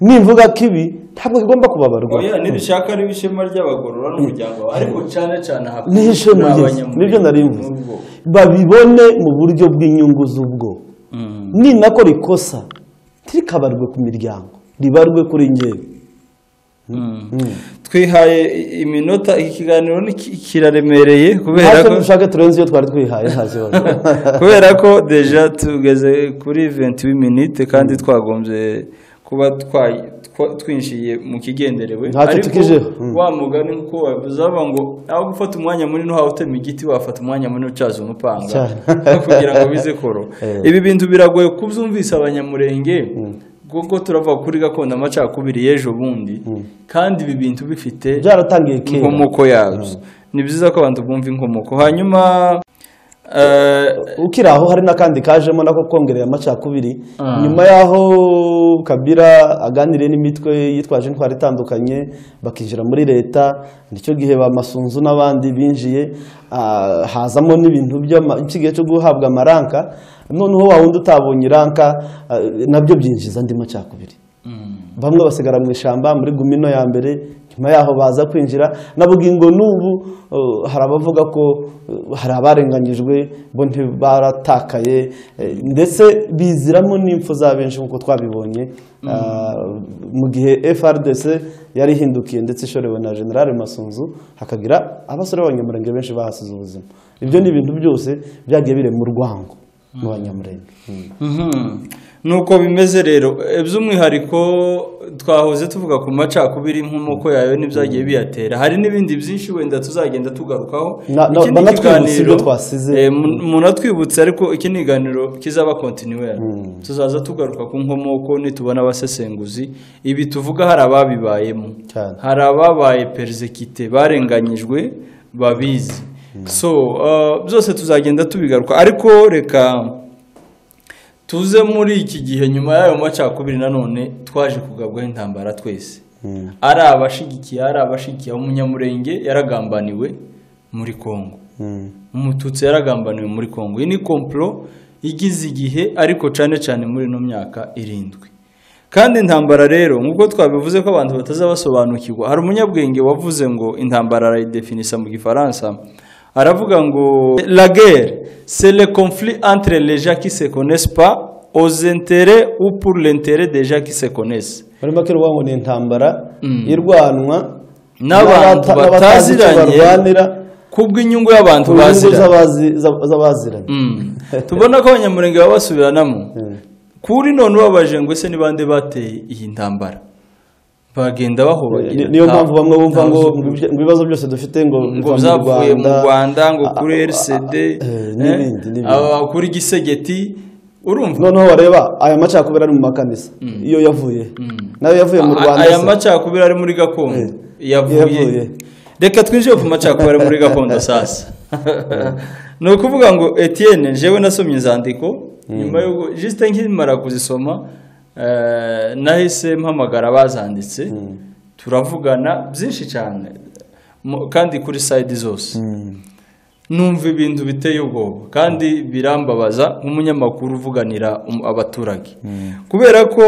nimvuga ko ibi ntabwo bigomba kubabarwa oya nibishaka ari ishema ry'abagorora n'umuryango wawe ariko cyane cyane aha ni ishema ryiza n'abanyamuryango nibyo nari mvuze n'ubwo. babibone mu buryo bw'inyungu z'ubwo Mm. ni nako rikosa ntirikabarwe ku miryango ribarwe kuri ngewe Mm. twihaye i- iminota iki kiganiro ni ki- kiraremereye kubera ntacyo ko dushaka turenze iyo twari twihaye nta kibazo kubera ko deja tugeze kuri 21 minute kandi twagombye kuba twa- twa- twinjiye mu kigenderewe Ntacyo tukijeho. Mm. wa mugani nkuko wabivuze bavuga ngo aho gufata umwanya munini uhawe utema igiti wafata umwanya munini ucaza umupanga Cyane. kugira ngo bize koro Eh. ibi bintu biragoye kubyumvise abanyamurenge kuko turavuga kuri gakondo amacakubiri y'ejo bundi kandi ibi bintu bifite byaratangiye kera inkomoko yabyo ni byiza ko abantu bumva inkomoko hanyuma eh, ukiri aho hari n'akandi kajemo nako kongereye amacakubiri Ah. nyuma y'aho kabira aganiriye n'imitwe yitwaje intwaro itandukanye bakinjira muri leta nicyo gihe bamasunzu n'abandi binjiye ah, hazamo n'ibintu by'ikigihe cyo guhabwa amaranka noneho wa wundi utabonye iranka ah, nabyo byinjiza andi macakubiri bamwe basigara mu ishyamba muri gumino ya mbere nyuma yaho baza kwinjira na bugingo n'ubu uh, hari abavuga ko uh, hari abarenganyijwe bo ntibaratakaye eh, ndetse biziramo n'impfu za benshi nk'uko twabibonye Ah, mu gihe frdc yari ihindukiye ndetse ishorewe na generale masunzu hakagira abasore b'abanyamurenge benshi bahasize ubuzima ibyo ni ibintu byose byagiye birema urwango mu banyamurenge Mm. Mhm. nuko bimeze rero Eh, by'umwihariko twahoze tuvuga ku macakubiri inkomoko yayo n'ibyagiye biyatera hari n'ibindi byinshi wenda tuzagenda tugarukaho Na- na- Ikindi banatwibutse kiganiro- ibyo twasize. Eh, mu- munatwibutse ariko iki ni iganiro kizaba kontinuwera tuzaza tugaruka ku nkomoko nitubona abasesenguzi ibi tuvuga hari ababibayemo Cyane. hari ababaye perezekite barenganyijwe babizi so uh, byose tuzagenda tubigaruka ariko reka tuze muri iki gihe nyuma y'ayo macakubiri nanone twaje kugabwaho intambara twese ari abashigikiye ari abashigikiye umunyamurenge yaragambaniwe muri kongo Mm. umututsi yaragambaniwe muri kongo iyi ni komplo igize igihe ariko cyane cyane muri ino myaka irindwi kandi intambara rero nk'uko twabivuze ko abantu batazabasobanukirwa hari umunyabwenge wavuze ngo intambara arayidefinisa mu gifaransa aravuga ngo la guerre c'est le conflit entre les gens qui se connaissent pas aux intérêts ou pour l'intérêt des gens qui se connaissent muri make uvuga ngo ni intambara Mm. irwanwa n'abantu n'abata- n'abatazi icyo bataziranye barwanira kubw'inyungu y'abantu ku nyungu baziranye z'abazi- z'ab- z'abaziranye Mm. tubona ko abanyamurenge baba basubiranamo Mm. kuri none ubabaje ngo ese ni bande bateye iyi ntambara bagenda bahobagera Ni- niyo nta- mpamvu bamwe bumva nta ngo uzi- mu bye- mu bibazo byose dufite ngo ngo biva mu byavuye mu rwanda ngo a- kuri a- a- rcd eh, eh, n'ibindi n'ibindi aba kuri gisegeti urumva noneho bareba aya macakubiri ari mu makanisa iyo yavuye nayo yavuye mu A- rwanda aya se. macakubiri ari muri gakondo yavuye yavuye. reka twinjire ku macakubiri ari muri gakondo sasa ni ukuvuga ngo etienne jewe nasomye inzandiko nyuma y'uko jisite nkimara kuzisoma eh, nahise mpamagara abazanditse turavugana byinshi cyane Mu- kandi kuri sayidi zose numva ibintu biteye ubwoba kandi birambabaza nk'umunyamakuru uvuganira um- abaturage kubera ko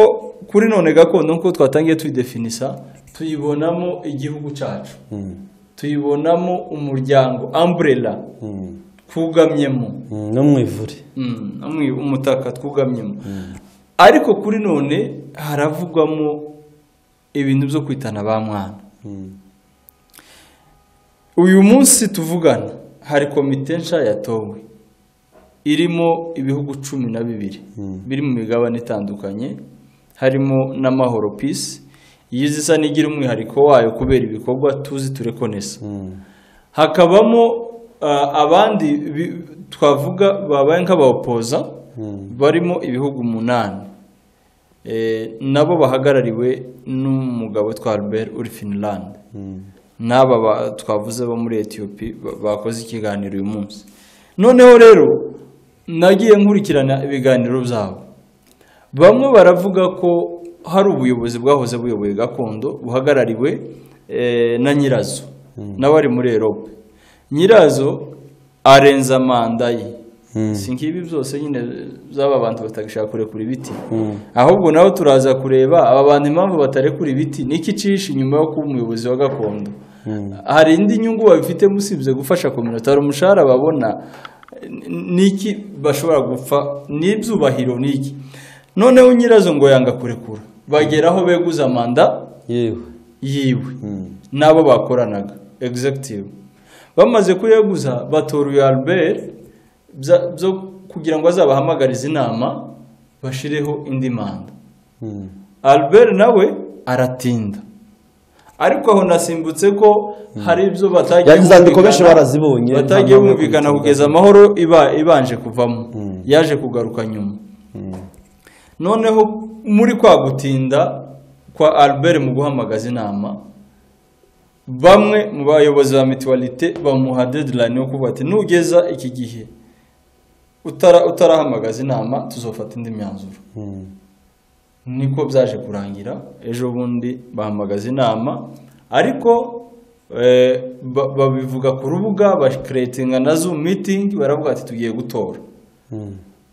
kuri none gakondo nk'uko twatangiye tuyidefinisa tuyibonamo igihugu cyacu Mm. tuyibonamo umuryango umbrella Mm. twugamyemo Mm, no mu ivure Mm, umwe- umutaka twugamyemo ariko kuri none haravugwamo ibintu byo kwitana ba mwana uyu munsi tuvugana hari komite nshya yatowe irimo ibihugu cumi na bibiri biri mu migabane itandukanye harimo n'amahoro pisi yizi isa n'igira umwihariko wayo kubera ibikorwa tuzi turekonesa hakabamo ah, abandi bi- twavuga babaye nk'abawopoza barimo ibihugu umunani nabo bahagarariwe n'umugabo twa Albert uri finilande n'aba twavuze bo muri etiyopi bakoze ikiganiro uyu munsi noneho rero nagiye nkurikirana ibiganiro byabo bamwe baravuga ko hari ubuyobozi bwahoze buyoboye gakondo buhagarariwe na nyirazo n'abari muri erope nyirazo arenza manda ye si ngibi byose nyine by'aba bantu batagishaka kurekura ibiti ahubwo nawe turaza kureba aba bantu impamvu batarekura ibiti niko icisha inyuma yo kuba umuyobozi wa gakondo hari indi nyungu babifitemo usibye gufasha kominota hari umushahara babona niki bashobora gupfa n'ibyubahiro niki noneho nyirazo ngo yanga kurekura bageraho beguza manda yiwe n'abo bakoranaga egizegitivu bamaze kuyeguza batora uyu albert byo kugira ngo azabahamagarize inama bashireho indi manda albert nawe aratinda ariko aho nasimbutse ko hari ibyo batagiye bumvikana kugeza amahoro ibanje kuvamo yaje kugaruka nyuma noneho muri kwa gutinda kwa albert mu guhamagaza inama bamwe mu bayobozi ba mituwalite bamuha dedilayini yo kuvuga ati nugeza iki gihe utarahamagaza inama tuzofata indi myanzuro niko byaje kurangira ejo bundi bahamagaza inama ariko babivuga ku rubuga bakeretinga na zo mitingi baravuga ati tugiye gutora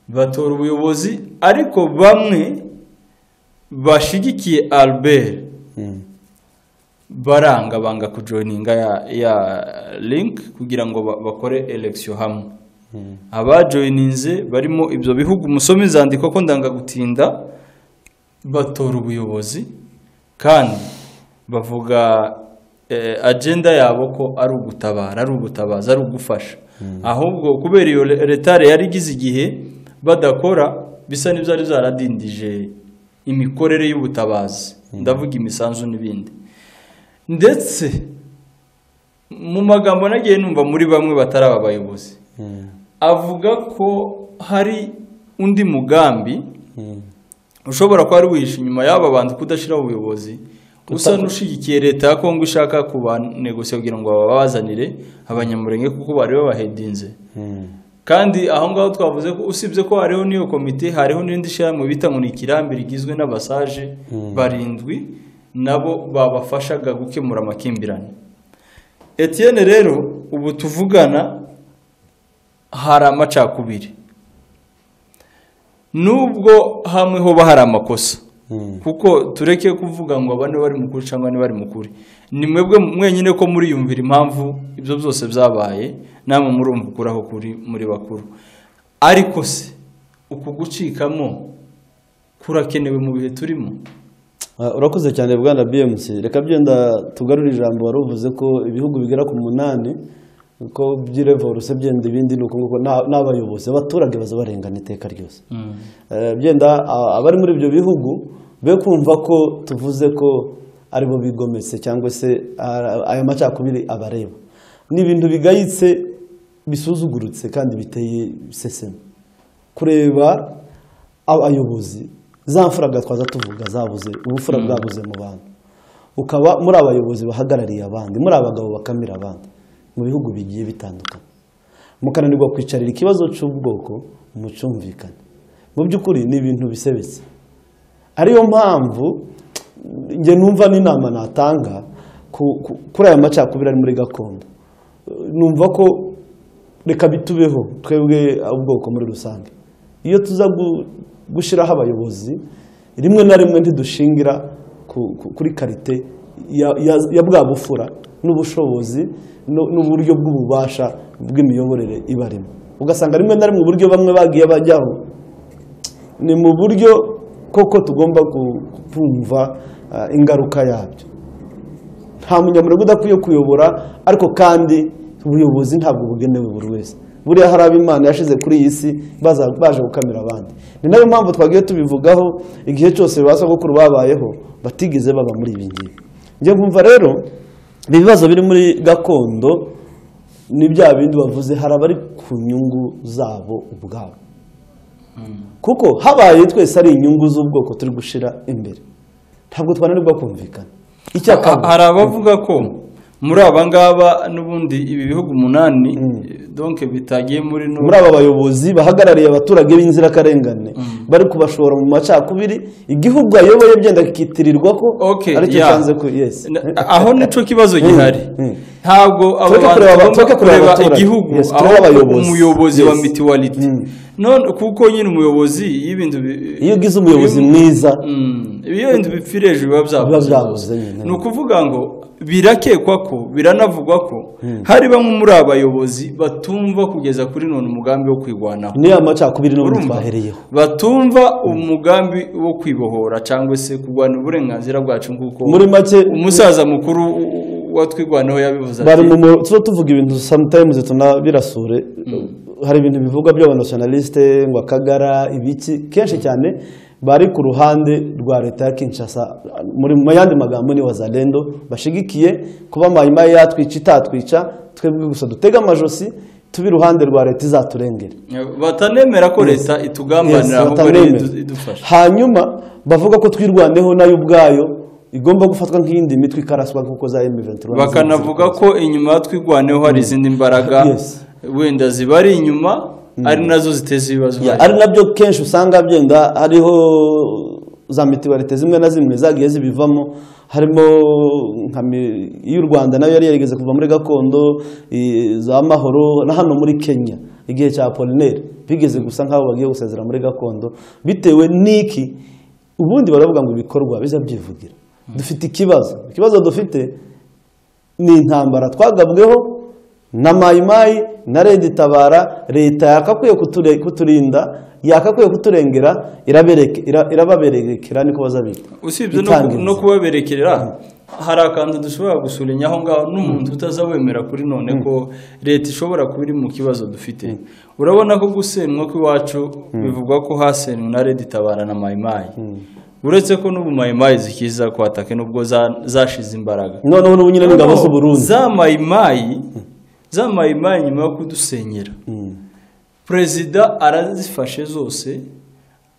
batora ubuyobozi ariko bamwe bashyigikiye albert baranga banga kujoyininga ya ya link kugira ngo bakore elekisiyo hamwe abajoyininze barimo ibyo bihugu umusoma izandiko ko ndanga gutinda batora ubuyobozi kandi bavuga agenda yabo ko ari ugutabara ari ugutabaza ari ugufasha ahubwo kubera iyo retare yari igize igihe badakora bisa n'ibyo ari byaradindije imikorere y'ubutabazi ndavuga imisanzu n'ibindi ndetse mu magambo nagiye numva muri bamwe batari aba bayobozi avuga ko hari undi mugambi ushobora kuba ari wihishe inyuma y'aba bantu kudashyiraho ubuyobozi usa n'ushyigikiye leta ya kongo ishaka kubanegosiye kugira ngo babazanire abanyamurenge kuko bari babahedinze kandi aho ngaho twavuze ko usibye ko hariho n'iyo komite hariho n'indi shyirahamwe bita ngo ni ikirambi rigizwe n'abasaje barindwi nabo babafashaga gukemura amakimbirane Etienne rero ubu tuvugana hari amacakubiri nubwo hamwe hoba hari amakosa kuko tureke kuvuga ngo abane bari mukuri cyangwa bari mukuri ni mwebwe mwenyine ko muriyumvira impamvu ibyo byose byabaye namwe murumva ukuri aho kuri muri bakuru ariko se uku gucikamo kurakenewe mu bihe turimo urakoze cyane bwana bmc reka byenda tugarure ijambo wari uvuze ko ibihugu bigera ku munani ko by'irevoruse byenda ibindi ni uko nguko n'abayobozi abaturage baza barengana iteka ryose byenda abari muri ibyo bihugu be kumva ko tuvuze ko aribo bigometse cyangwa se aya macakubiri abareba ni ibintu bigayitse bisuzugurutse kandi biteye iseseme kureba abayobozi za mfuraga twaza tuvuga zabuze ubufura bwabuze mu bantu ukaba muri abayobozi bahagarariye abandi muri abagabo bakamira abandi mu bihugu bigiye bitandukanye mukananirwa kwicarira ikibazo cy'ubwoko mucumvikane mu by'ukuri ni ibintu bisebetse ariyo mpamvu njye numva n'inama natanga kuri aya macakubiri ari muri gakondo numva ko reka bitubeho twebwe ubwoko muri rusange iyo tuza gushyiraho abayobozi rimwe na rimwe ntidushingira kuri karite ya bwa bufura n'ubushobozi n'uburyo bw'ububasha bw'imiyoborere ibarimo ugasanga rimwe na rimwe uburyo bamwe bagiye bajyaho ni mu buryo koko tugomba kumva ingaruka yabyo nta munyamurenge udakwiye kuyobora ariko kandi ubuyobozi ntabwo bugenewe buri wese buriya hari ab'imana yashize kuri iyi si baje gukamira abandi ni nayo mpamvu twagiye tubivugaho igihe cyose ba sogokuru babayeho batigeze baba muri ibi ngibi njye nkumva rero ibibazo biri muri gakondo ni bya bindi bavuze hari abari ku nyungu zabo ubwabo kuko habaye twese ari inyungu z'ubwoko turi gushyira imbere ntabwo twananirwa kumvikana Ha- hari abavuga ko muri aba ngaba n'ubundi ibi bihugu umunani donke bitagiye muri no muri aba bayobozi bahagarariye abaturage b'inzirakarengane bari kubashora mu macakubiri igihugu ayoboye byenda kikitirirwa ko Okay, aricyo yeah. cyanze ko yesi Na- aho nicyo kibazo gihari mm. ntabwo abo Tureke bantu kureba aba- bagomba tureke kureba kureba abaturage. igihugu Yes, turebe aho abayobozi. umuyobozi wa Yes. mituwaliti Mm. none kuko nyine umuyobozi iyo ibintu bi- iyo ugize umuyobozi mwiza Mm, iyo inzu bipfira hejuru biba Biba byabuze byabuze nyine. ni ukuvuga ngo birakekwa ko biranavugwa ko hari bamwe muri aba bayobozi batumva kugeza kuri none umugambi wo kwirwanaho niyo macakubiri n'ubundi Urumva? twahereyeho batumva umugambi wo kwibohora cyangwa se kurwana uburenganzira bwacu nk'uko muri make umusaza mukuru u- u- watwirwanaho yabivuze bari ati mu mu- tuba tuvuga ibintu sometimes tunabirasure hari ibintu bivugwa by'abanationaliste ngo akagara ibiki kenshi cyane bari ku ruhande rwa leta ya Kinshasa muri mu yandi magambo ni wazalendo bashigikiye kuba mayimayi yatwica itatwica twebwe gusa dutega amajosi tube iruhande rwa leta izaturengera batanemera ko leta Yes, itugambanira ahubwo ari batamwemera. idu- idufasha hanyuma bavuga ko twirwaneho nayo ubwayo igomba gufatwa nk'iyindi mitwe ikaraswa nk'uko za M23 bakanavuga ko inyuma ya twigwaneho hari izindi mbaraga Yes. wenda ziba ari inyuma ari nazo ziteza ibibazo Ya, hari. ari nabyo kenshi usanga byenda hariho za mituwalite zimwe na zimwe zagiye zibivamo harimo nka mi- iy'u rwanda nayo yari yarigeze kuva muri gakondo i- za mahoro na hano muri kenya igihe cya polineri bigeze gusa nk'aho bagiye gusezera muri gakondo bitewe n'iki ubundi baravuga ngo ibikorwa biza byivugira dufite ikibazo ikibazo dufite ni intambara twagabweho na mayimayi na redi itabara leta yakakwiye kuture- kuturinda yakakwiye kuturengera irabereke- ira- irababerekera niko bazabita usibye no, Itangiriza. no kubaberekerera hari akantu dushobora gusurenya aho ngaho n'umuntu utazawemera kuri none ko leta ishobora kuba iri mu kibazo dufite urabona ko gusenywa kw'iwacu bivugwa ko hasenywe na redi itabara na mayimayi uretse ko n'ubu mayimayi zikiza kwatake n'ubwo za- zashize imbaraga noneho n'ubu nyine n'ingabo Noneho, z'uburundi za mayimayi za mayimayi nyuma yo kudusenyera perezida arazifashe zose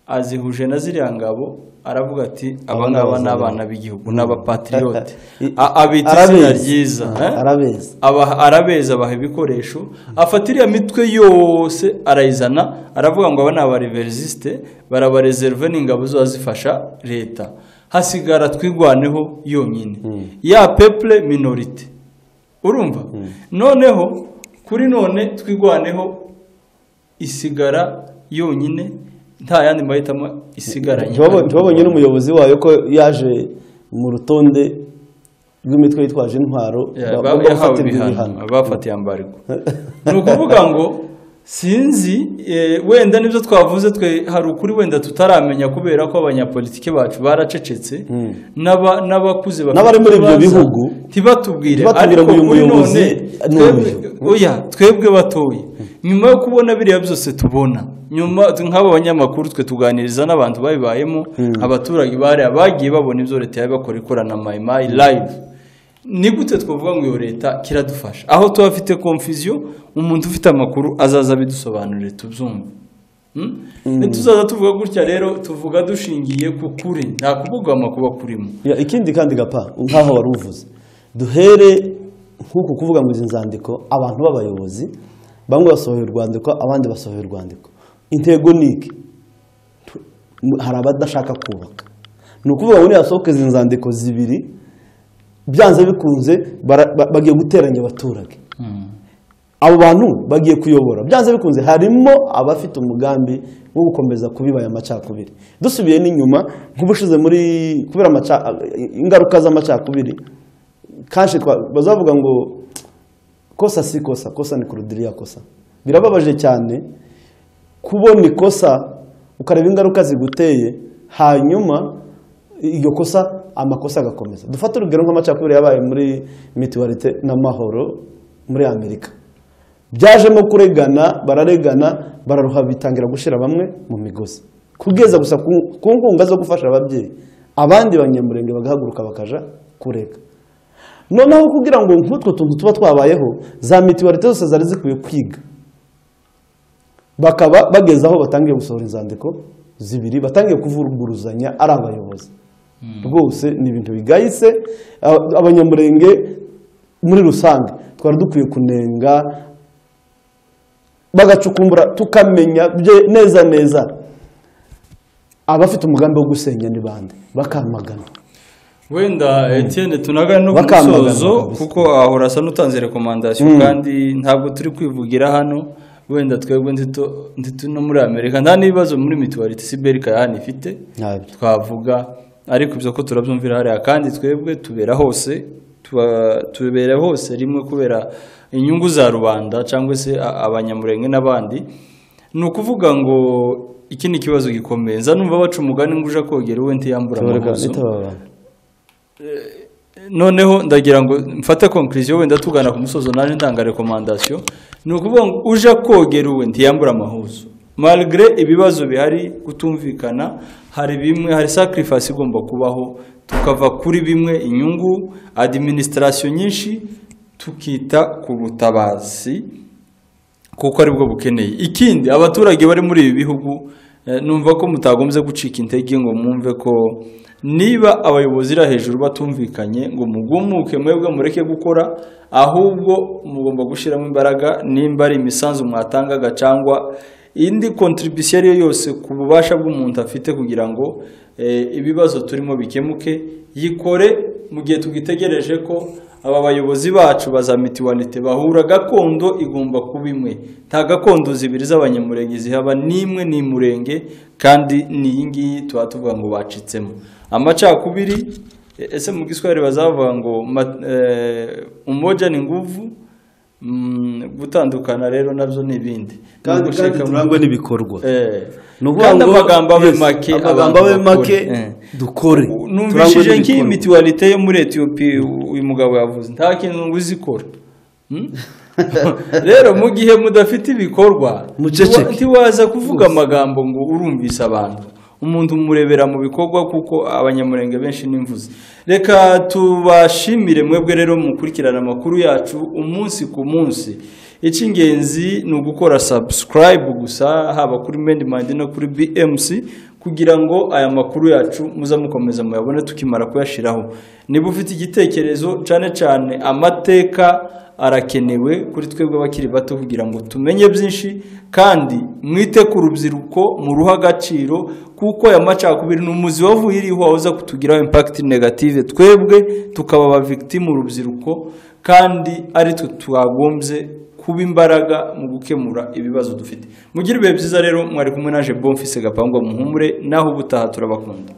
azihuje na ziriya ngabo aravuga ati aba ngaba ni abana b'igihugu ni abapatiriyote A- abita izina Arabizi. ryiza eh? arabizi Aba- arabeza abaha ibikoresho afata iriya mitwe yose arayizana aravuga ngo aba ni abareverizisite barabareserve n'ingabo ziba zifasha leta hasigara twirwaneho yonyine ya pepule minorite urumva noneho kuri none twirwaneho isigara yonyine nta yandi mahitamo isigaranye Ntibabo- ntibabonye n'umuyobozi wayo ko yaje mu rutonde rw'imitwe yitwaje intwaro Yeah, ba- bagomba yahawe gufatirwa ibihano bafatiye ambarwa ni ukuvuga ngo sinzi eh, wenda nibyo twavuze twe hari ukuri wenda tutaramenya kubera ko abanyapolitike bacu baracecetse n'aba- n'abakuze bafite N'abari muri ibyo ibibazo bihugu ntibatubwire ntibatubwire ngo uyu kuri muyobozi ni twebwe- uyu. oya twebwe batoye nyuma yo kubona biriya byose tubona nyuma nk'aba banyamakuru twe tuganiriza n'abantu babibayemo abaturage bari abagiye babona ibyo leta yabakora ikorana mayimayi live ni gute twavuga ngo iyo leta kiradufasha aho tuba afite konfiziyo umuntu ufite amakuru azaza abidusobanurire tubyumve Hmm? ntituzaza tuvuga gutya rero tuvuga dushingiye ku kuri nta kubogama kuba kurimo Ya, ikindi kandi gapa nk'aho wari uvuze duhere nk'uku kuvuga ngo izi nzandiko abantu b'abayobozi bamwe basohoye urwandiko abandi basohoye urwandiko intego ni iki Tu- mu- hari abadashaka kubaka ni ukuvuga ngo nihasohoke izi nzandiko zibiri byanze bikunze bara- ba- bagiye guteranya abaturage abo bantu bagiye kuyobora byanze bikunze harimo abafite umugambi wo gukomeza kubibaya amacakubiri dusubiye n'inyuma nk'ubushize muri kubera amaca- ingaruka z'amacakubiri kanshi twa- bazavuga ngo kosa si kosa kosa ni kurudiriya kosa birababaje cyane kubona ikosa ukareba ingaruka ziguteye hanyuma iryo kosa amakosa agakomeza dufate urugero nk'amacakubiri yabaye muri mituwarite n'amahoro muri amerika byajemo kuregana bararegana bararuha bitangira gushyira bamwe mu migozi kugeza gusa ku ku nkunga zo gufasha ababyeyi abandi banyamurenge bagahaguruka bakaja kurega noneho kugira ngo nk'utwo tuntu tuba twabayeho za mituwalite zose zari zikwiye kwiga bakaba bageze aho batangiye gusohora inzandiko zibiri batangiye kuvuguruzanya ari abayobozi rwose ni ibintu bigayitse aba- abanyamurenge muri rusange twari dukwiye kunenga bagacukumbura tukamenya bye- neza neza abafite umugambi wo gusenya ni bande bakamagana wenda etiyene tunagana no ku Bakamagana musozo kabisa. kuko ahora asa n'utanze rekomandasiyo kandi ntabwo turi kwivugira hano wenda twebwe ntito- ntito no muri amerika nta n'ibibazo muri mituwalite siberika ya hano ifite ntabyo twavuga ariko ibyo ko turabyumvira hariya kandi twebwe tubera hose tuba- tubera hose rimwe kubera inyungu za rubanda cyangwa se a- abanyamurenge n'abandi ni ukuvuga ngo iki ni ikibazo gikomeye nza numva baca umugani ngo uje kogera uwe ntiyambura amabuzo noneho ndagira ngo mfate konkiriziyo wenda tugana ku musozo naje ntanga rekomandasiyo ni ukuvuga ngo uje kogera uwe ntiyambura amahuzo marigire ibibazo bihari kutumvikana hari bimwe hari sacrifice igomba kubaho tukava kuri bimwe inyungu administration nyinshi tukita ku butabazi kuko aribwo bukeneye ikindi abaturage bari muri ibi bihugu eh, numva ko mutagombye gucika intege ngo mwumve ko niba abayobozi iri hejuru batumvikanye ngo mugumuke mwebwe mureke gukora ahubwo mugomba gushyiramo imbaraga nimba ari imisanzu mwatangaga cyangwa indi kontribusiyo ariyo yose ku bubasha bw'umuntu afite kugira ngo eh, ibibazo turimo bikemuke yikore mu gihe tugitegereje ko aba bayobozi bacu ba za mituwalite bahura gakondo igomba kuba imwe nta gakondo zibiri z'abanyamurenge zihaba n'imwe ni murenge kandi ni iyi ngiyi tuba tuvuga ngo bacitsemo amacakubiri e- ese mu giswahili bazavuga ngo ma- eh, umoja ni nguvu mm, gutandukana rero nabyo ni ibindi Ni ugushika mu- n'ibikorwa Eh. ni ukuvuga kandi ngo- amagambo abe Yes, make amagambo abantu abe make bakore. Eh. dukore numvishije nk'iyi n'ibikorwa. mituwalite yo muri etiyopiya uyu mugabo yavuze nta kintu ngo uzikora Hmm? rero mu gihe mudafite ibikorwa Muceceke. ntiwa- ntiwaza kuvuga amagambo ngo urumvise abantu umuntu umurebera mu bikorwa kuko abanyamurenge benshi n'imvuzi reka tubashimire mwebwe rero mukurikirana amakuru yacu umunsi ku munsi icy'ingenzi ni ugukora subscribe gusa haba kuri mendi mandi no kuri bmc kugira ngo aya makuru yacu muza mukomeza muyabone tukimara kuyashyiraho niba ufite igitekerezo cyane cyane amateka arakenewe kuri twebwe abakiri bato kugira ngo tumenye byinshi kandi mwite ku rubyiruko muruhe agaciro kuko aya macakubiri ni umuzi wavuye iriho wahoza kutugiraho impakiti negative twebwe tukaba aba victim urubyiruko kandi ari twe twagombye kuba imbaraga mu gukemura ibibazo dufite mugire ibihe byiza rero mwari kumwe naje bomfise gapangwa muhumure naho ubutaha turabakunda